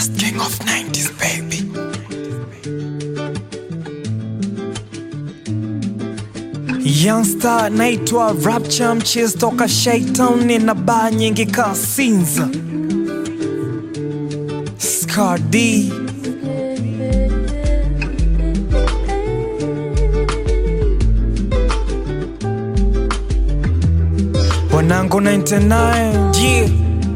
Last king of 90s baby. Youngster naitwa Rapture mchizi toka Shaitan, nina baa nyingi kasinza Scar D wanangu 99 yeah.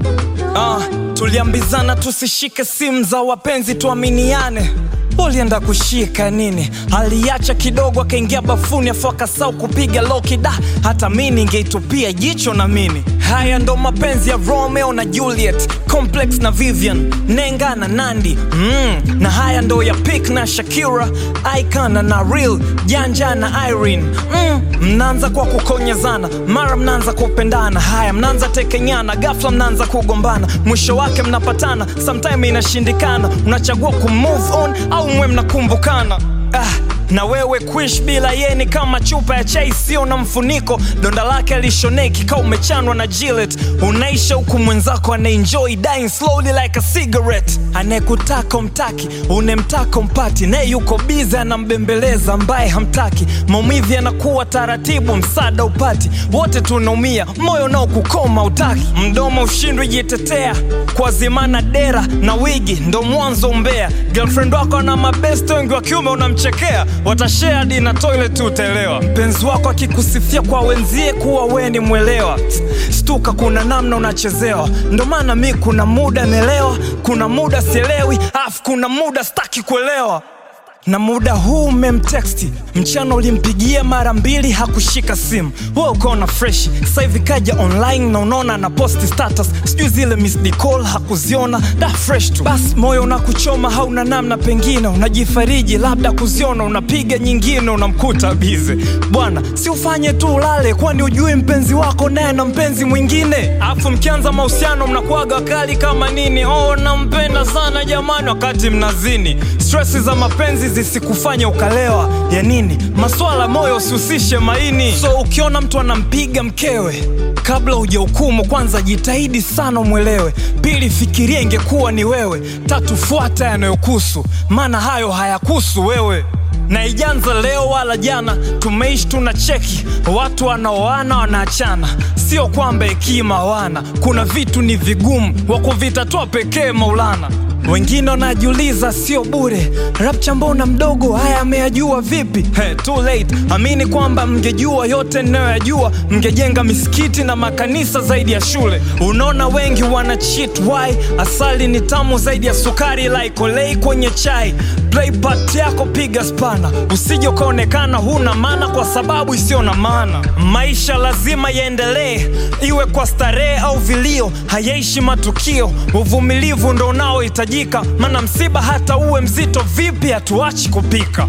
Uh, tuliambizana tusishike simu za wapenzi tuaminiane ulienda kushika nini aliacha kidogo akaingia bafuni afu akasau kupiga loki da hata mi ningeitupia jicho na mini haya ndo mapenzi ya romeo na juliet complex na vivian nenga na nandi mm, na haya ndo ya pik na shakira icana na real janja na irene mm, mnaanza kwa kukonyezana mara mnaanza kupendana haya mnaanza tekenyana gafla mnaanza kugombana mwisho wake mnapatana sometime inashindikana unachagua kumove on au mwe mnakumbukana ah, na wewe kuish bila yeni kama chupa ya chai sio na mfuniko donda lake alishoneki ka umechanwa na Gillette unaisha huku mwenzako anaenjoy dying slowly like a cigarette anayekutaka umtaki unemtaka umpati naye yuko bize anambembeleza ambaye hamtaki maumivu yanakuwa taratibu msaada upati wote tunaumia moyo nao kukoma utaki mdomo ushindwi jitetea kwa zimana dera na wigi ndo mwanzo mbea girlfriend wako ana mabest wengi wa kiume unamchekea watashare hadi na toilet utaelewa mpenzi wako akikusifia kwa wenzie kuwa we ni mwelewa stuka kuna namna unachezewa ndo maana mi kuna muda naelewa kuna muda sielewi afu kuna muda staki kuelewa na muda huu umemteksti mchana ulimpigia mara mbili hakushika simu we ukaona fresh sasa hivi kaja online na unaona na posti status sijui zile missed call hakuziona da fresh tu basi moyo unakuchoma hauna namna pengine unajifariji labda kuziona unapiga nyingine unamkuta bize bwana si ufanye tu ulale kwani ujui mpenzi wako naye na mpenzi mwingine afu mkianza mahusiano mnakuaga kali kama nini oh nampenda sana jamani wakati mnazini stresi za mapenzi zisikufanye ukalewa ya nini maswala moyo usihusishe maini so ukiona mtu anampiga mkewe kabla hujahukumu kwanza jitahidi sana umwelewe pili fikiria ingekuwa ni wewe tatu fuata yanayokusu maana hayo hayakusu wewe na ijanza leo wala jana tumeishi tuna cheki watu wanaoana wanaachana sio kwamba hekima hawana kuna vitu ni vigumu wa kuvitatua pekee maulana wengine wanajiuliza sio bure rapcha mbona mdogo haya ameyajua vipi hey, too late amini kwamba mngejua yote ninayoyajua mngejenga misikiti na makanisa zaidi ya shule unaona wengi wana cheat why asali ni tamu zaidi ya sukari laikolei kwenye chai play part yako piga spana usije ukaonekana huna maana kwa sababu isiyo na maana maisha lazima yaendelee iwe kwa starehe au vilio hayaishi matukio uvumilivu ndo unaohitajika maana msiba hata uwe mzito vipi hatuachi kupika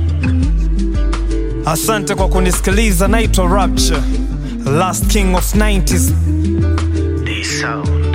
asante kwa kunisikiliza naitwa rapture last king of 90s D Sound.